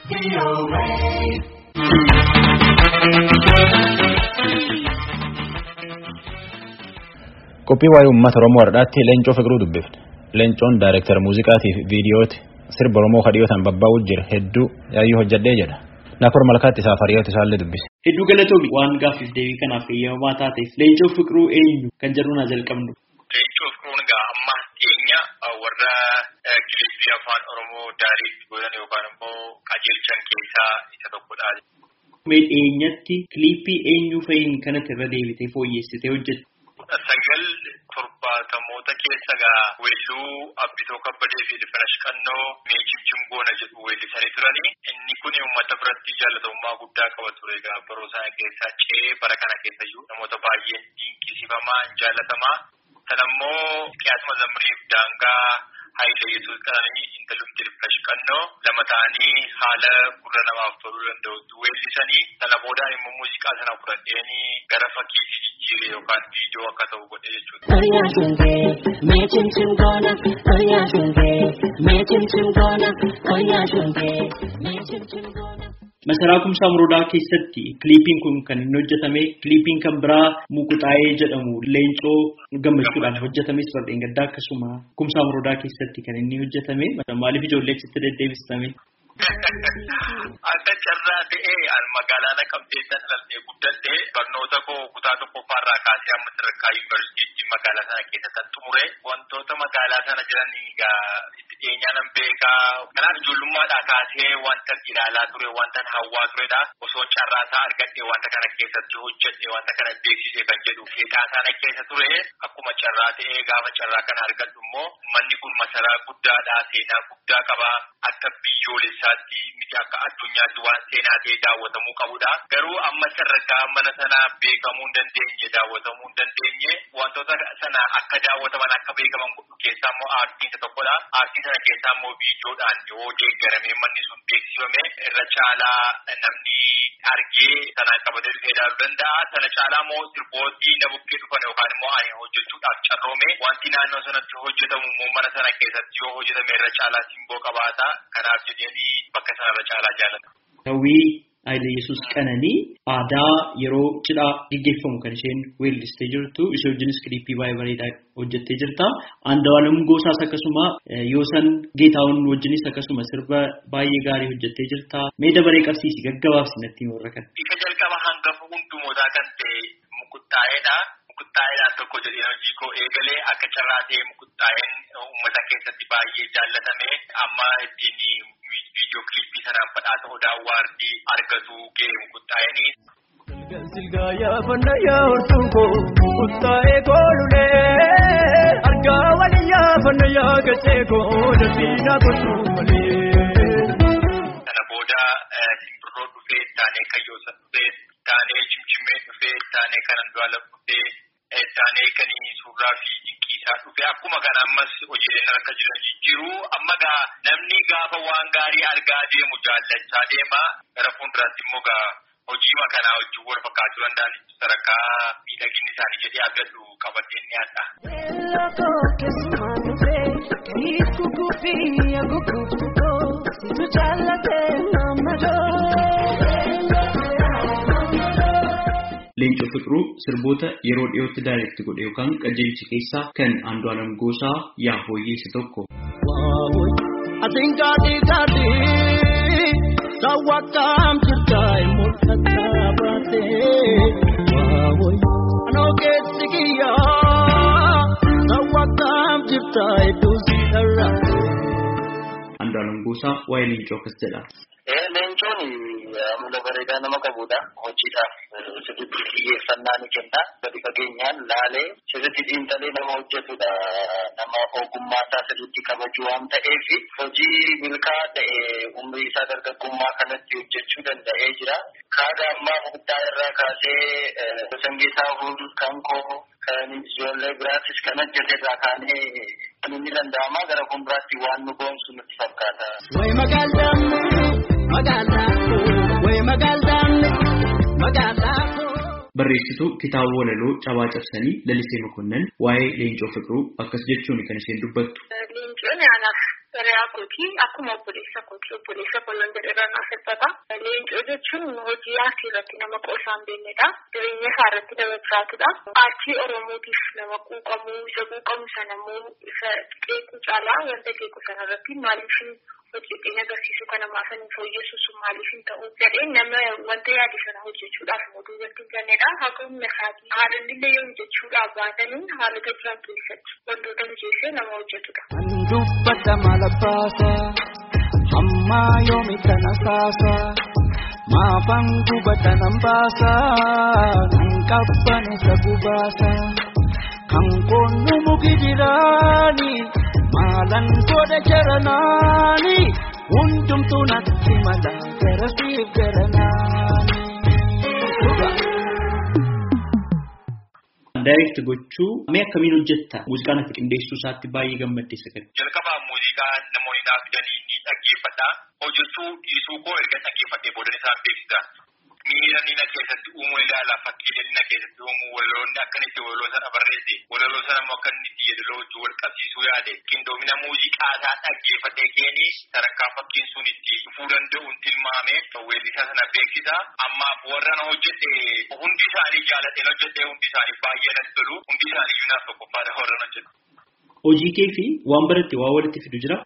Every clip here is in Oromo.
Qophii waa'ee uummata Oromoo har'aatti Leencoo Fiqiruu dubbifne. Leencoon daayirektara muuziqaatii fi viidiyooti sirba Oromoo kadhiyootaan babbaa'uu jira hedduu yaayyuu hojjedhee jedha. Naakor malkaatti isaaf hariyoota isaallee dubbise. Hedduu galatoomi waan gaaffiif deebii kanaaf eeyyamamaa taateef Leencoo Fiqiruu eenyu kan jedhu naa jalqabnu. Leencoo Fiqiruun egaa amma dhiyeenya warra kilifii afaan Oromoo daariitti godhan yookaan immoo qajeelchan keessaa isa tokkodha. Mee dhiyeenyatti kiliippii eenyu fa'iin kanatti irra deebitee fooyyessitee hojjette? Sagal torbaatamoota keessa gaa weelluu Abbitoo Kabbadee fi Difirash Qannoo Meechimchim Goona jedhu weellisanii turanii. Inni kun uummata biratti jaalatamummaa guddaa qaba ture egaa baroo sana keessaa ce'ee bara kana keessa iyyuu namoota baay'een dinqisiifamaa jaalatamaa. Sanammoo qiyaasuma zamriif daangaa Hayilee Yesuus qananii intalumti Difirash Qannoo lama ta'anii haala gurra namaaf toluu danda'utti weellisanii sana boodaan immoo muuziqaa sana fudhadheenii gara fakkiitti jijjiire yookaan viidiyoo akka ta'u godhe jechuudha. Masaraa Kumsaa Morodaa keessatti kiliipiin kun kan inni hojjetame kiliipiin kan biraa Mukuxaayee jedhamu Leencoo gammachuudhaan hojjetames Fardeen Gaddaa akkasuma Kumsaa Morodaa keessatti kan inni hojjetame maaliif ijoollee achitti deddeebistame? Akka carraa ta'ee magaalaa Naqamteessa dhalatee guddadhee barnoota koo kutaa tokkoffaarraa kaasee amma sadarkaa yuunivarsiitii magaalaa sana keessatti xumure wantoota magaalaa sana jiran egaa itti dhiyeenyaan beekaa kanaaf ijoollummaadhaa kaasee wanta ilaalaa ture wanta hawwaa turedha osoo carraa isaa argadhee wanta kana keessatti hojjedhe wanta kana beeksise kan jedhu keessaa sana keessa ture akkuma carraa ta'ee gaafa carraa kana argadhu immoo manni kun masaraa guddaadha seenaa guddaa qaba akka biyyoolessaatti miti akka addunyaatti waan seenaa ta'e daawwatamuu qabudha. Garuu amma sadarkaa mana sanaa beekamuu hin dandeenye daawwatamuu hin dandeenye wantoota sana akka daawwataman akka beekaman godhu keessaa immoo aartiin isa tokkodha. Aartii sana keessaa immoo viidiyoodhaan yoo deeggaramee manni sun beeksifame irra caalaa namni argee sanaan qabatee dhufee ilaaluu danda'a. Sana caalaa immoo sirboottii na bukkee dhufan yookaan immoo ani hojjechuudhaaf carroome wanti naannoo sanatti hojjetamu immoo mana sana keessatti yoo hojjetame irra caalaa simboo qabaata. Kanaaf jedhanii bakka sanarra caalaa jaalata. Hawwii Hayilee Yesuus Qananii aadaa yeroo cidhaa gaggeeffamu kan isheen weellistee jirtu ishee wajjinis kiliippii baay'ee bareedaa hojjettee jirta. Andu'aalem Goosaas akkasuma Yoosan Geetaawwan wajjinis akkasuma sirba baay'ee gaarii hojjettee jirta. Mee dabaree qabsiisi gaggabaabsi natti warra kana. Isa jalqaba hangafa hundumootaa kan ta'e mukuttaa'eedha. Mukuttaa'eedhaan tokko jedhee hojii koo eegalee akka carraa ta'e mukuttaa'een uummata keessatti baay'ee jaallatame amma ittiin viidiyoo kiliippii sanaan badhaasa odaa waardii argatu ga'e mukuttaa'eenii. Silgaa yaafannaa yaa'ortuu koo mukuttaa'ee koolulee argaa waliin yaafannaa yaagachee koo danfiinaa gochuu malee. Kana booda simbirroo dhufee taanee kayyoosa dhufee taanee cimcimee dhufee taanee kan andu'aalam dhufee taanee kan suuraa fi dinqiisaa dhufee akkuma kana ammas hojiileen harka jiran jijjiiru amma gaa namni gaafa waan gaarii argaa deemu jaallachaa deema gara fuulduraatti immoo gaa hojii kanaa wajjin wal fakkaachuu danda'an sadarkaa miidhaginni isaanii jedhee abdadhu qabadheen ni adda. Leencoo Fiqiruu sirboota yeroo dhiyootti daayirekti godhe yookaan qajeelchi keessaa kan Andu'aalem Goosaa yaa hooyyeessa tokko. Asingaati gaati sawwakkaam jirtaa mul'ataa baatee waawoo anoo keessi kiyyaa sawwakkaam jirtaa iddoo si dharraa. Andu'aalem Goosaa waa'ee Leencoo akkas jedha. Leencoon amala bareedaa nama qabudha. Hojiidhaaf sirriitti xiyyeeffannaa ni kenna. Gadi fageenyaan laalee sirriitti xiinxalee nama hojjetudha. Nama ogummaa isaa sirriitti kabaju waan ta'eef hojii milkaa'aa ta'e umrii isaa dargaggummaa kanatti hojjechuu danda'ee jira. Kaada ammaa guddaa irraa kaasee sangeesaa hul kan koo kan ijoollee biraatis kan hojjete irraa kaanee kan inni danda'ama gara fuulduraatti waan nu boonsu nutti fakkaata. Way magaalaa magaalaa way magaalaa magaalaa. Barreessituu kitaaba walaloo cabaa cabsanii lalisee makonnan waa'ee leencoo fiqiruu akkas jechuun kan isheen dubbattu. Leencoon anaaf Hiriyaa kooti akkuma obboleessa kooti obboleessa kolon jedhee naaf hir'ata. Leencoo jechuun hojii aartii irratti nama qoosaan beeknedha. Jireenya isaa irratti nama jiraatudha. Aartii Oromootiif nama quuqamu isa quuqamu sana immoo isa qeequu caalaa wanta qeequ sana irratti maaliif hojjeteen agarsiisu kana maafan fooyyessu sun maaliif hin ta'u jedhee nama wanta yaade sana hojjechuudhaaf mootuu irratti hin jennedha. Haqa humna isaatii haalonni illee yoo hojjechuudhaaf baatanii haalota jiran keessatti wantoota mijeessee nama hojjetudha. dubbata malabaasa hamma yoomi kana saasa maafan gubata nan baasa nan qabban isa gubaasa kan koonu muki jiraani maalan godha jaranaani hundumtuu natti mala garasiif garanaani. Daayireekt gochuu mee akkamiin hojjetta? Muuziqaan ati qindeessuu isaatti baay'ee gammaddee sagal. Jalqabaa muuziqaa namoonni naaf fidanii ni dhaggeeffadha. Hojjechuu dhiisuu koo erga dhaggeeffadhee booda isaan beeksisa. Miira nina keessatti uumuu ilaala. Fakkiilee nina keessatti uumuu walaloonni akkanitti walaloo sana barreesse. Walaloo sana immoo akka inni itti yeedaloo wajjin wal qabsiisuu yaade. Qindoomina muuziqaa isaa dhaggeeffatee keeni sadarkaa fakkiin sun itti dhufuu danda'uun tilmaame weellisaa sana beeksisa. Ammaaf warra na hojjete hundi isaanii jaalatee hojjete hundi isaanii baay'ee natti tolu. Hundi isaanii yuunaaf tokkoffaadha warra na hojjetu. Hojii kee fi waan baratte waa walitti fidu jira?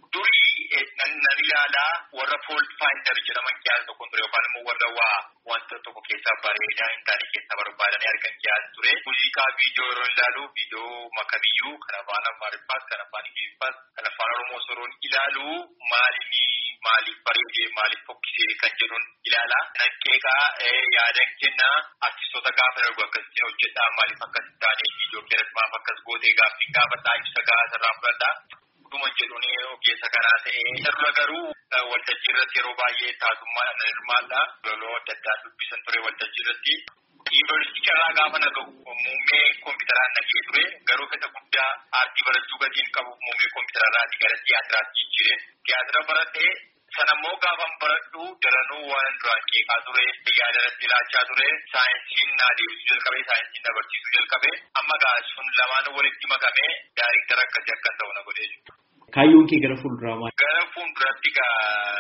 durii nan ilaalaa warra fool faayindar jedhaman kiyaasa tokko ture yookaan immoo warra waa wanta tokko keessaa bareedaa hin taane keessaa barbaadanii argan kiyaasa ture. Muuziqaa viidiyoo yeroo ilaalu viidiyoo makabiyyuu kan afaan amaariffaas kan afaan ingiliffaas kan afaan oromoo soroon ilaalu maalini maaliif bareedee maaliif fokkisee kan jedhuun ilaala. Naqeeqaa yaadan kennaa artistoota gaafa darbu akkasitti hojjedhaa maaliif akkas hin taane viidiyoo keessatti maaf akkas gootee gaaffii gaafadhaa ibsa gahaa irraa fudhadhaa. dhuma jedhuun ogeessa karaa ta'ee irra garuu waltajjii irratti yeroo baay'ee taasummaadhaan nan hirmaadha. Loloo adda addaa dubbisan ture waltajjii irratti. Yuunivarsiitii carraa gaafa nagahu muummee kompiitaraan nagee ture garuu fedha guddaa aartii barachuu gatiin qabu muummee kompiitararraatii gara tiyaatiraatti jijjiire. Tiyaatira baradhee sanammoo gaafan baradhu daranuu waan duraan qeeqaa ture yaada irratti ilaachaa ture saayinsiin naa deebisuu jalqabe saayinsiin na barsiisuu jalqabe amma gaa sun lamaan walitti makame daariktara akkasii akkan ta'u na godhee jiru. Kaayyoon kee gara fuulduraa maali? Gara fuulduratti gaa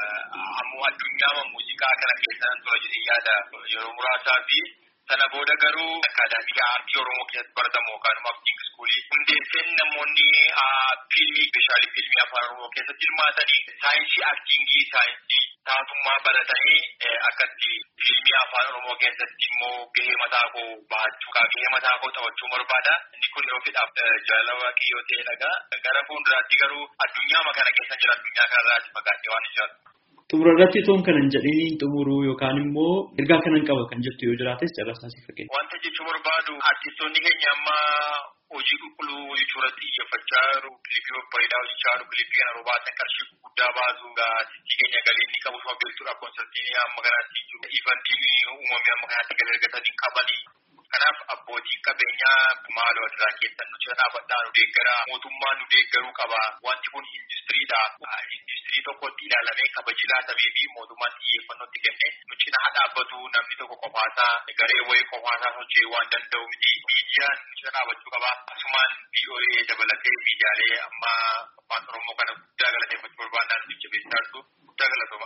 ammoo addunyaa muuziqaa kana keessa nan tura jedhee yaada yeroo muraasaa fi sana booda garuu akaadaamii aartii oromoo keessatti baratamu yookaan immoo aktiin iskuulii hundeesseen namoonni fiilmii speeshaalii fiilmii afaan oromoo keessatti hirmaatanii saayinsii aktiingii saayinsii taasummaa baratanii akkatti fiilmii afaan oromoo keessatti immoo gahee mataa koo bahachuu gahee mataa koo taphachuu barbaada inni kun yoo fedhaaf jaalala waaqayyoo ta'e dhagaa gara fuulduraatti garuu addunyaa kana keessa jira addunyaa kanarraati fagaatee waan ijaarru. Xumura irratti toon kanan jedhanii xumuruu yookaan immoo ergaa kanan qaba kan jettu yoo jiraates carraasaa si fakkeenya. Wanta jechuu barbaadu artistoonni keenya amma hojii qulqulluu hojjechuu irratti xiyyeeffachaa jiru. Kilipii babbareedaa hojjechaa jiru. Kilipii kana yeroo baasan qarshii guddaa baasu. Sitti keenya galii inni qabu suma beektuudha. Konsertiin amma kanaatti jiru. Ivantiin uumamee amma kanaatti galii argatanii qabanii. Kanaaf abbootiin qabeenyaa maaloo irraa keessan nu cina dhaabadhaa nu deeggara. Mootummaan nu deeggaruu qaba. Wanti kun industiriidha. Industirii tokkotti ilaalamee kabaji laatamee fi mootummaan xiyyeeffannootti kenne nu cina haa dhaabbatu namni tokko qofaasaa garee wayii qofaasaa socho'uu waan danda'u miti. Miidiyaan nu cina dhaabachuu qaba. Asumaan VOA dabalatee miidiyaalee amma afaan Oromoo kana guddaa galateeffachuu barbaadnaan nu jabeessaa jirtu guddaa galatooma.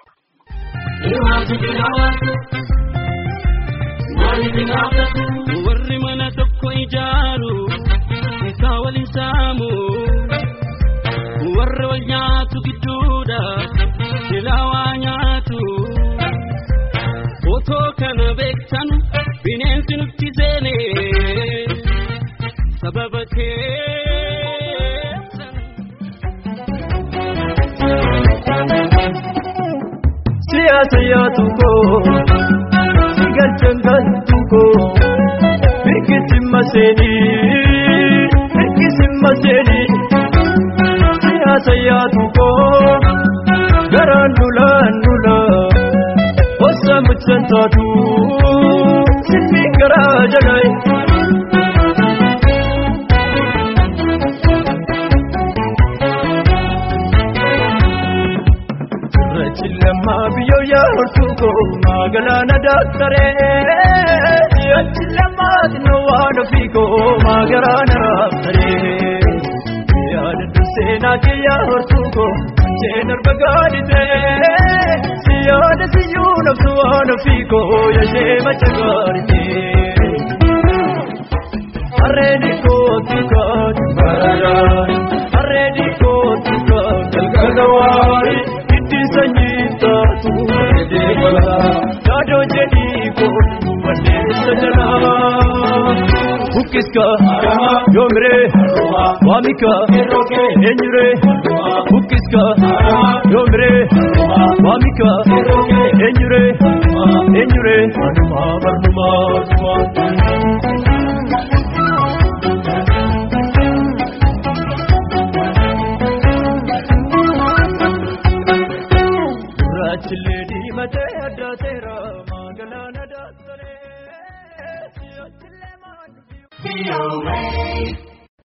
warri mana tokko ijaaru isaa waliin saamu warra wal nyaatu gidduudha silaa waa nyaatu otoo kana beektan bineensi nutti seene sababa keessan. siyaasa yaatu koo sigalchan galtu koo hirkisi maseeni hirkisi maseeni siyaasa yaatu koo garaan dulaan dula hossa muccan taatu silmi garaa jalai. Rachilama biyo ya hortuko magalana daktare Rachilama no wano fiko magalana daktare Ya seenaa kiyyaa hortuuko seen arba gaadite siyaada siyyuu nafsu waan ofiiko yashee macha gaadite harreedi kootu kaatu baradaan harreedi kootu kaatu galgala waari itti sanyii taatu edeebala yaadoo jedhii kootu wandeessa jalaa Bukkiska yoomire waamika eenyure Bukkiska yoomire waamika eenyure eenyure manuma barnuma Gurraachillee diimatee addaateera magaalaa nadaasaree. VOA.